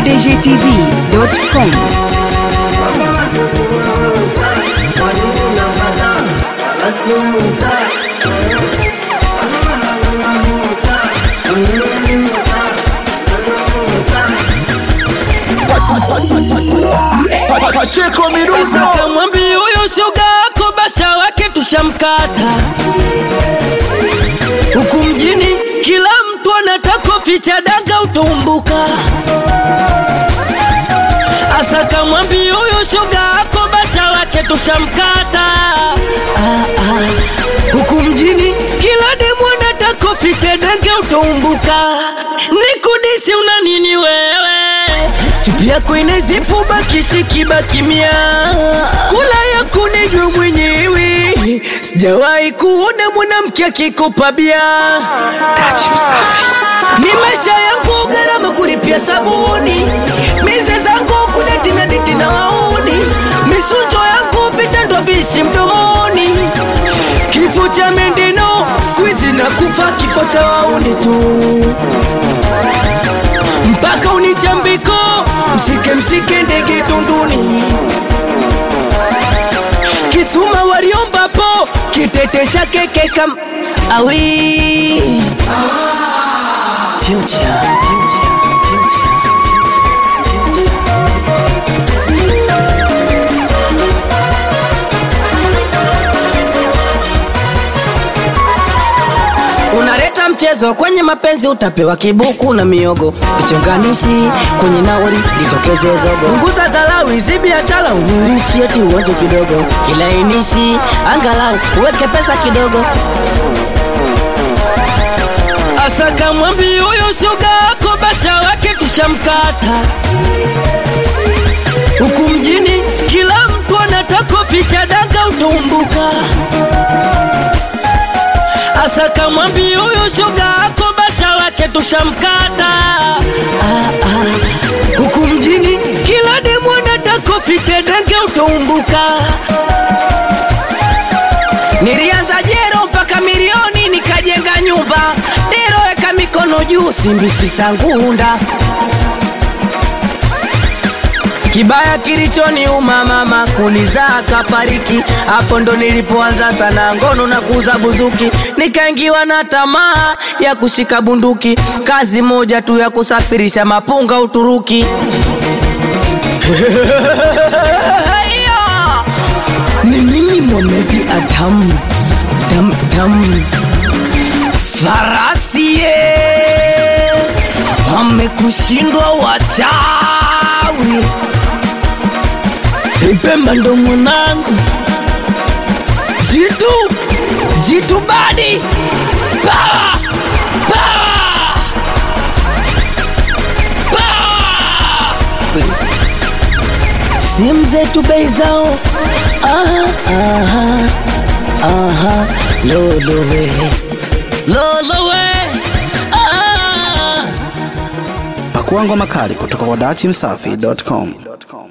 pdgtv.com. Pacheko Mirundo Kamwambi huyo shoga yako basha wake tushamkata huku mjini, kila mtu anataka ficha daga utumbuka. Asa kamwambi huyo shoga yako basha wake tushamkata ah, ah. huku mjini, kila demu anataka ficha daga utumbuka. Nikudisi una nini wewe? Chupi yako inazipu bakishi kibakimia, kula ya kunijwe mwenyewe. Sijawahi kuona mwanamke akikopa bia. Dachi Msafi Ni maisha yangu gharama kulipia sabuni, mize zangu kudeti na diti na wauni, misunjo yangu vitendo vishi mdomoni, kifo cha mendeno swizi na kufa kifo cha wauni tu mpaka unichambiko msike msike ndege tunduni kisuma waliombapo kitete chake kekam awi Future, future, future. unaleta mchezo kwenye mapenzi utapewa kibuku na miogo vichonganishi kwenye nauri litokeze zogo punguza dharau hizi biashara unirishi eti uonje kidogo kilainishi angalau uweke pesa kidogo asa kamwambi huyo shoga yako basha wake tushamkata huku mjini kila mtu anataka ficha daga utumbuka asa kamwambi huyo shoga yako basha wake tushamkata ah, ah. huku mjini kila demu anataka fiche denge utaumbuka nilianza jero mpaka milioni nikajenga nyumba dero weka mikono juu simbisi sangunda Kibaya kilichoniuma mama kunizaa kafariki, hapo ndo nilipoanza sana ngono na kuuza buzuki, nikaingiwa na tamaa ya kushika bunduki, kazi moja tu ya kusafirisha mapunga Uturuki. Hiyo ni mimi Mohamed Adam dam dam farasi ye wamekushindwa wachawi Pemba ndo mwanangu jitu jitu badi Power! Power! Power! simu zetu bei zao aha, aha, aha. lolowe lolowe ah. Pakuangwa makali kutoka kwa dachi msafi.com